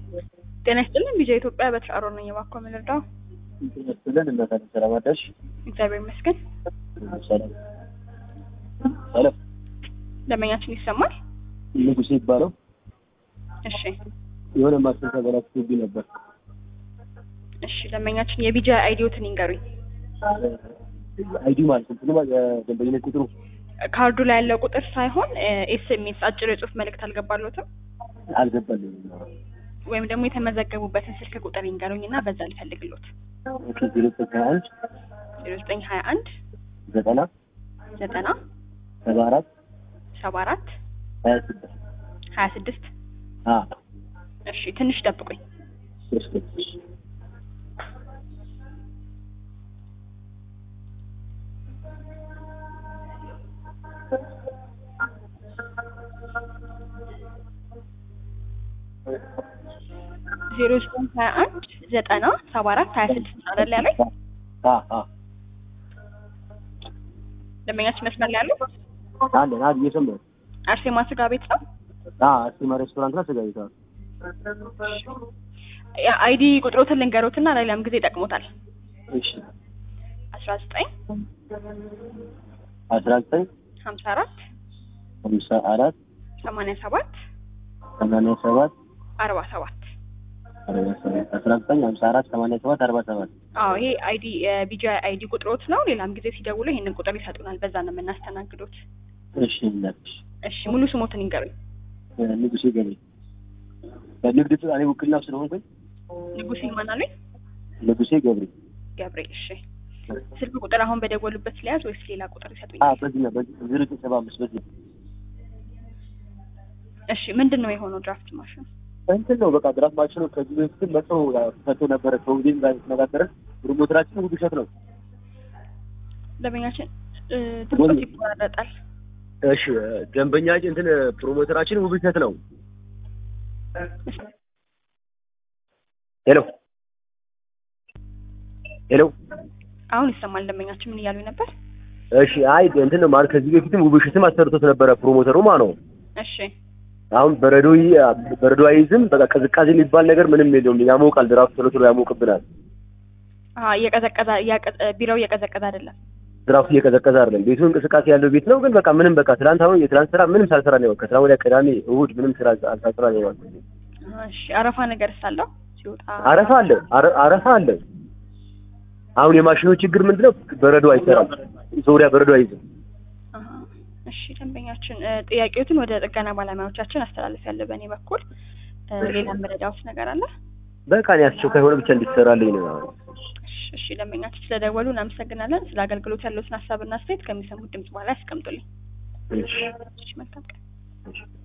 ጤና ይስጥልን ቢጃ ኢትዮጵያ በትራሮ ነኝ። እባክዎ ምን ልርዳው? ብለን እናታለን። ሰላም አዳርሽ። እግዚአብሔር ይመስገን። ሰላም ሰላም። ደንበኛችን ይሰማል? ንጉሴ ይባለው እሺ የሆነ ማሽን ተበላሽቶብኝ ነበር። እሺ ደንበኛችን የቢጃ አይዲዎትን ይንገሩኝ። አይዲ ማለት እንትኑ ማለት የደንበኝነት ቁጥሩ ካርዱ ላይ ያለው ቁጥር ሳይሆን ኤስኤምኤስ አጭር የጽሁፍ መልእክት አልገባሎትም አልገባልኝም። ወይም ደግሞ የተመዘገቡበትን ስልክ ቁጥር ይንገሩኝ እና በዛ ልፈልግሎት። ኦኬ ዜሮ ዘጠኝ ሀያ አንድ ዜሮ ዘጠኝ ሀያ አንድ ዘጠና ዘጠና ሰባ አራት ሰባ አራት ሀያ ስድስት ሀያ ስድስት አ እሺ ትንሽ ጠብቁኝ። ሶስት ዜሮ ዘጠኝ ሀያ አንድ ዘጠና ሰባ አራት ሀያ ስድስት አይደል ያለኝ? አ አ ደንበኛችን መስመር ላይ ያለው አለን አድ እየሰማሁ አርሴማ ስጋ ቤት ነው። አ አስቲማ ሬስቶራንት ላይ ተጋይቷል። አይዲ ቁጥሮትን ልንገሮትና ለሌላም ጊዜ ይጠቅሞታል። እሺ አስራ ዘጠኝ አስራ ዘጠኝ ሀምሳ አራት ሀምሳ አራት ሰማንያ ሰባት ሰማንያ ሰባት አርባ ሰባት አርባ ሰባት አስራ ዘጠኝ ሀምሳ አራት ሰማንያ ሰባት አርባ ሰባት አዎ ይሄ አይዲ የቢጂ አይዲ ቁጥሮት ነው። ሌላም ጊዜ ሲደውሉ ይሄንን ቁጥር ይሰጡናል። በዛ ነው የምናስተናግዶት። እሺ እናትሽ እሺ ሙሉ ስሞትን ይንገሩኝ። ንጉሴ ገብሬ በንግድ ጥ- እኔ ውክልና ስለሆንኩኝ ንጉሴ ማን አሉኝ? ንጉሴ ገብሬ ገብሬ። እሺ ስልክ ቁጥር አሁን በደወሉበት ስለያዝ ወይስ ሌላ ቁጥር አ ይሰጡኛል? በዚህ ነው በዚህ ዜሮ ዘጠኝ ሰባ አምስት በዚህ እሺ ምንድን ነው የሆነው ድራፍት ማሽን? እንትን ነው በቃ ድራፍት ማሽኑ ከዚህ በፊት መጥቶ ፈቶ ነበረ ከውዜም ጋር የተነጋገረን ፕሮሞተራችን ውብ እሸት ነው ደንበኛችን እ፣ ድምፆት ይቆራረጣል። እሺ ደንበኛ እንትን ፕሮሞተራችን ውብ እሸት ነው ሄሎ ሄሎ አሁን ይሰማል። ደንበኛችን ምን እያሉኝ ነበር? እሺ አይ እንትን ነው ማለት ከዚህ በፊትም ውብ እሸትም አሰርቶት ነበረ ፕሮሞተሩ ማለት ነው እሺ አሁን በረዶ ይ- በረዶ አይዝም በቃ ቅዝቃዜ የሚባል ነገር ምንም የለውም ያሞቃል ድራፍት ቶሎ ቶሎ ያሞቅብናል አሀ እየቀዘቀዘ እያቀ- ቢራው እየቀዘቀዘ አይደለም። ድራፍቱ እየቀዘቀዘ አይደለም ቤቱ እንቅስቃሴ ያለው ቤት ነው ግን በቃ ምንም በቃ ትናንት አሁን የትናንት ስራ ምንም ሳልሰራ ነው የዋልኩት። ከትናንት ወዲያ ቅዳሜ እሑድ ምንም ስራ ሳልሰራ ነው የዋልኩት። እሺ አረፋ ነገር ሳለው ሲወጣ አረፋ አለ አረ- አረፋ አለ አሁን የማሽኑ ችግር ምንድነው በረዶ አይሰራም ዙሪያ በረዶ አይዝም አሀ። እሺ ደንበኛችን እ፣ ጥያቄዎትን ወደ ጥገና ባለሙያዎቻችን አስተላለፍ ያለ በእኔ በኩል እ፣ ሌላ መረዳዎት ነገር አለ? በቃ እኔ አስቸኳይ ሆነ ብቻ እንዲሰራልኝ ነው እሺ፣ እሺ ደንበኛችን ስለደወሉ እናመሰግናለን። ስለ አገልግሎት ያለዎትን ሀሳብና አስተያየት ከሚሰሙት ድምጽ በኋላ ያስቀምጡልኝ። እሺ እሺ መልካም ቀን። እሺ